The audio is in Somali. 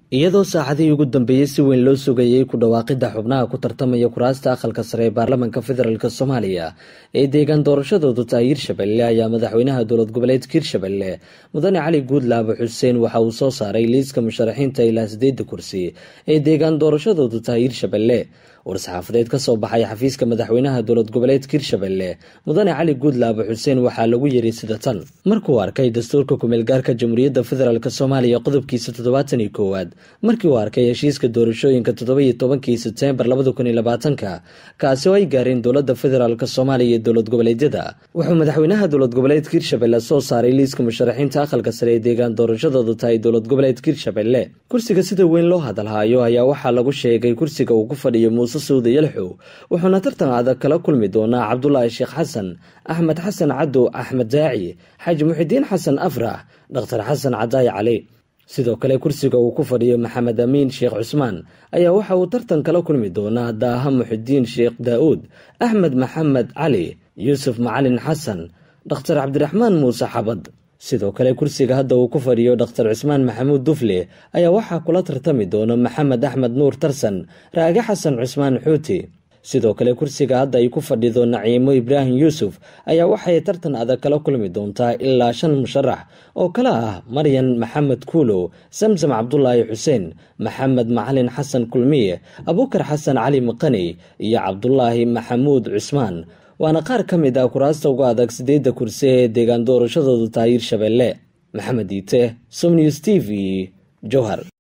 iyadoo saacadihii ugu dambeeyey si weyn loo sugayey ku dhawaaqidda xubnaha ku tartamaya kuraasta aqalka sare ee baarlamaanka federaalk soomaaliya ee deegaan doorashadoodu tahay hirshabelle ayaa madaxweynaha dowlad goboleedka hirshabelle mudane cali guudlaabo xuseen waxa uu soo saaray liiska musharaxiinta ilaa sideedda kursi ee deegaan doorashadoodu tahay hirshabelle war-saxaafadeed ka soo baxay xafiiska madaxweynaha dowlad goboleedka hirshabelle mudane cali guudlaabo xuseen waxaa lagu yiri sida tan markuu arkay dastuurka kumeelgaarka jamhuuriyadda federaalk soomaaliya qodobkiisa toddobaatan iyo koowaad markii uu arkay heshiiska doorashooyinka toddoba-iyo tobankii sebteembar labada kun iyo labaatanka kaasi oo ay gaareen dowladda federaalk soomaaliya iyo dowlad goboleedyada wuxuu madaxweynaha dowlad goboleedka hirshabelle soo saaray liiska musharaxiinta aqalka sare ee deegaan doorashadoodu tahay dowlad goboleedka hirshabelle kursiga sida weyn loo hadalhaayo ayaa waxaa lagu sheegay kursiga uu ku fadhiyo muuse suuda yalxow wuxuuna tartan adag kala kulmi doonaa cabdulaahi sheekh xasan axmed xasan cadow axmed daaci xaaji muxidiin xasan afrax dhakhtar xasan cadaayi cali sidoo kale kursiga uu ku fadhiyo maxamed amiin sheekh cusmaan ayaa waxa uu tartan kala kulmi doonaa daaha muxidiin sheekh daa-uud axmed maxamed cali yuusuf macalin xasan dhakhtar cabdiraxmaan muuse xabad sidoo kale kursiga hadda uu ku fadhiyo dhakhtar cusmaan maxamuud dufle ayaa waxaa kula tartami doona maxamed axmed nuur tarsan raage xasan cusmaan xuuti sidoo kale kursiga hadda ay ku fadhido naciimo ibraahim yuusuf ayaa waxay tartan adag kala kulmi doontaa ilaa shan musharax oo kale ah maryan maxamed kuulow samsam cabdulaahi xuseen maxamed macalin xasan kulmiye abuukar xasan cali maqani iyo cabdulaahi maxamuud cusmaan waana qaar ka mid ah kuraasta uga adag sideedda kursi ee deegaan doorashadoodu tahay hirshabelle maxamed iite somnews t v jowhar